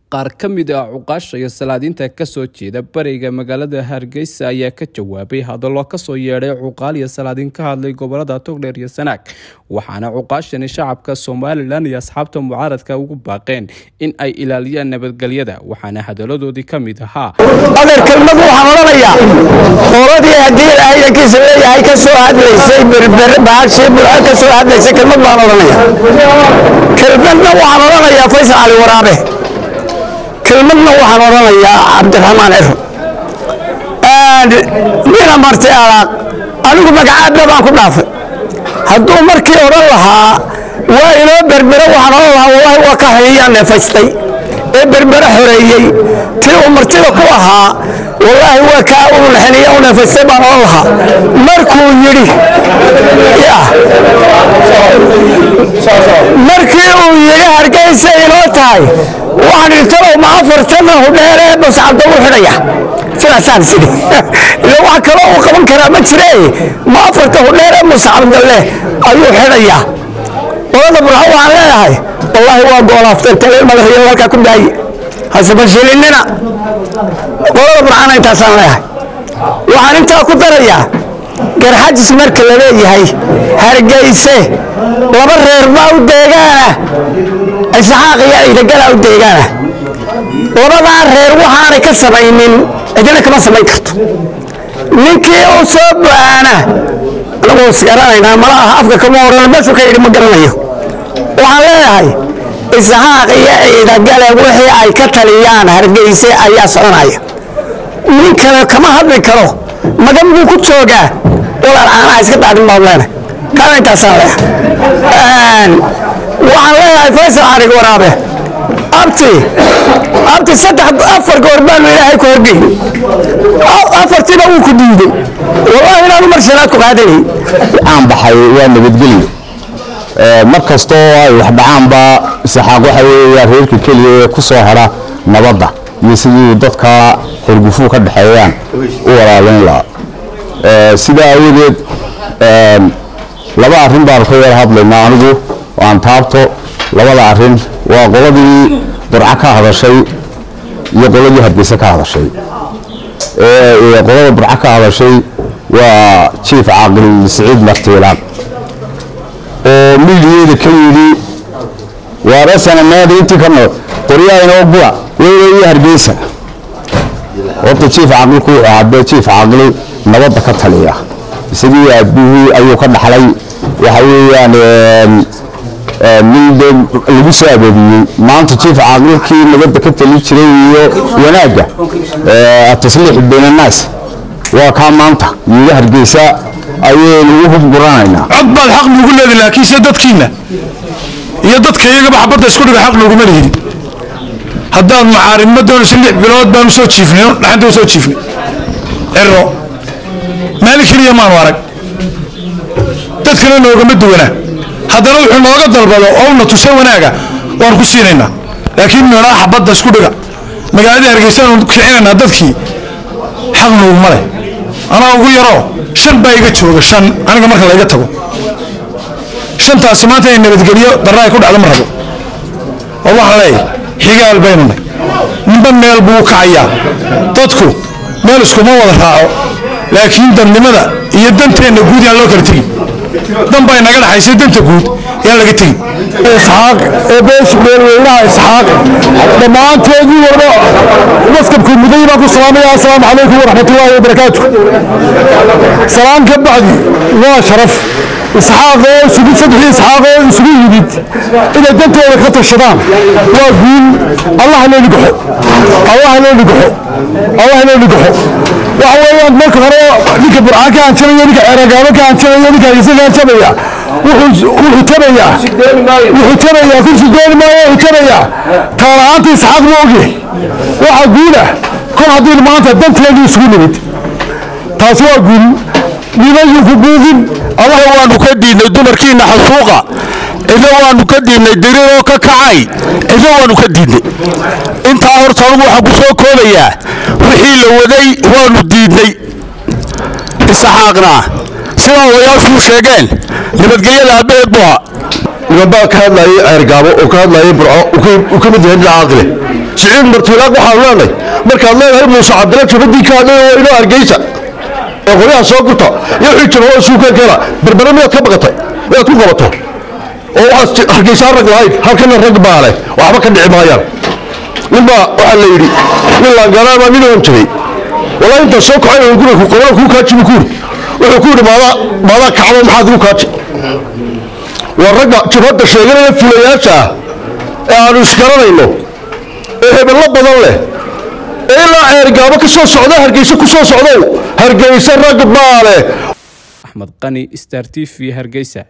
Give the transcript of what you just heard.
qaar ka mid ah cuqaasha iyo salaadiinta kasoo jeeda bariga magaalada hargeysa ayaa ka jawaabay hadallo kasoo yeedhay cuqaal iyo salaadiin ka hadlay gobolada togdheer iyo sanaag waxaana cuqaashani shacabka somalilan iyo asxaabta mucaaradka ugu baaqeen in ay ilaaliyaan nabadgelyada waxaana hadaladoodii ka mid ahaa adeer kelmadu waxaan odhanayaa qoladii haddii ilaahayankiisa leeyahay ka soo hadlaysay berber baashii burco ka soo hadlaysay kelmad baan odhanaya kelmadna waxaan odhanayaa faysal cali waraabe kelmadna waxaan odhanayaa cabdiraxmaan ciro mina martay alaaq anigu magacaadna baan ku dhaafay hadduu markii odhan lahaa waa inoo berbero waxaan odhan lahaa wallahi waa ka xiniyaa neefaystay ee berbere xoreeyey tii uu martida ku ahaa wallaahi waa kaa uu naxiniya u neefaystay baan odhan lahaa markuu yidhi markii uu yidhi hargeysa inoo tahay waxaan idhi talow ma afartana hudheere bascabda u xidhaya sidaasaan sidhi ila wax kaloo uu qaban karaa ma jire ma afarta hudheere muscabdalle ayuu xidhayaa qolada burxo waxaan leeyahay wallaahi waa goolaafteen taleel madaxiyo halkaa ku daaye hasebashilinina qolada burxana intaasaan leeyahay waxaan intaa ku darayaa garxajis marka la leeyahay hargeyse laba reer baa u deegaana isxaaq iyo ciidagalaa u deegaana labadaa reer waxaanay ka samaynin cidina kama samayn karto ninkii u soo baana anagoo isgaranaynaa malaha afka kama oran meeshuu ka yidhi ma garanayo waxaan leeyahay isxaaq iyo ciidagale wixii ay ka taliyaan hargeyse ayaa soconaya nin kale kama hadli karo magan buu ku joogaa walaal caanaha iska daadin baan leenahay kaana intaasaan leeyahay waxaan leeyahay faysal carig waraabe abti abti saddex afar goor baanu ilaahay ku horgeyn afartiina wuu ku diiday wallahi inaanu mar shanaad ku qaadanay aan baxay waa nabadgelyo mar kastoo ay wax dhacaanba saxaaq waxa weeya reerka keliya ee ku soo hadha nabadda iyo sidii dadka xirgufuu ka dhexeeyaan u walaalayn lahaa sidaa awadeed laba arrin baan ka yar hadlaynaa anigu aan taabto labada arrin waa qoladii burco ka hadashay iyo qoladii hargeysa ka hadashay qolada burco ka hadashay waa jief caaqil siciid martiilaan oo midiyeeda ka yidhi waarasanameeda intii ka nool qoryaha inoo gura weyna iyo hargeysa horta jief caaqilku wuxuu ahaa jief caaqil nabadda ka taliya isagii aabihii ayuu ka dhaxlay waxa weeyaan nin de lagu soo abaabiyey maanta jief caaqilkii nabadda ka tali jiray iyo wanaagga tasliix bayn annaas waa kaa maanta yiga hargeysa ayaynu u hubguranaynaa cod baad xaq nugu leedi laakiinse dadkiinna iyo dadka iyagaba xabadda isku dhiga xaq nuguma lihidin haddaad macaaridma doonayso lix bilood baanu soo jiifnay dhaxanta u soo jiifnay ciro maalin keliya maanu arag dadkana noogama duwanaa haddana wuxuu nooga dalbado oo una tuso wanaaga waan ku siinaynaa laakiin meedhaa xabadda isku dhiga magaaladii hargeysaanu kicinaynaa dadkii xaq nuuguma leh anaa ugu yaroo shan baa iga jooga shan aniga marka layga tago shantaasi maanta inay nabadgelyo darra ay ku dhacdo ma rabo oo waxaan leeyahay xigaal baynu nay ninba meel buu kacayaa dadku meel iskuma wada raaco laakiin dadnimada iyo danteenna guud yaan loo kala tegin dan bay naga dhaxaysay danta guud yaan laga tegin isxaaq ee beesha meelweynaha isxaaq dhammaanteedii warba maskabkii muday baan ku salaamaya assalaamu calaykum waraxmatullaahi wabarakaatu salaan ka bacdi waa sharaf isxaaq oo isugu saddexdii isxaaq oo isugu yimid inay dantooda ka tashadaan waa guul allah loo nigaxo allah loo nigaxo allah loo nigaxo waxa weeyaan marka hore ninka burcaan ka hanjabaya ninka ceeragaabo ka hanjabaya ninka hargeysa ka hanjabaya wuxuu tabayaa wuxuu tabayaa kursi dooni maayo wuxuu tabayaa taala-aanta isxaaq ma ogyahay waxaa guulah kol haddii maanta danteedii isugu nimid taasi waa guul nimayinku buugin allaha waanu ka diidnay dumarkiina xasuuqa cidna waanu ka diidnay diriroo ka kacay cidna waanu ka diidnay intaa horta anugu waxaan ku soo koobayaa wixii la waday waanu diidnay isaxaaqna sidaa odayaashuu sheegeen nabadgelyada aabbaheed buu ahaa nimanbaa ka hadlayay ceergaabo oo ka hadlayay burco uu ka mid yahay dhinaca aqle siciid martiilaaq waxaanu leenahay markaad leedahay muuse cabdilla jabadii ka hadlay waa inoo hargeysa ee qoryaha soo gurta iyo wixii jaba oo suuka keena berbere miyaad ka baqatay miyaad ku qabato oo waxaad hargeysaan rag lahayd halkana rag baa leh waxba ka dhici maayaan ninbaa waxaa la yidhi nin laangaraabaa nin oon jiray walaa intaa soo kacay oo guriga qobala kuu kaajibu kuuri wuxuu ku yidhi maadaa maadaa kacdo maxaad igu kaaji waa ragga jabhadda sheeganaya fulayaasha ah ee aanu isgaranayno ee hebello badan leh ee ilaa ceergaabo ka soo socda hargeysa ku soo socdow hargeysa rag baa leh axmed qani star t v hargeysa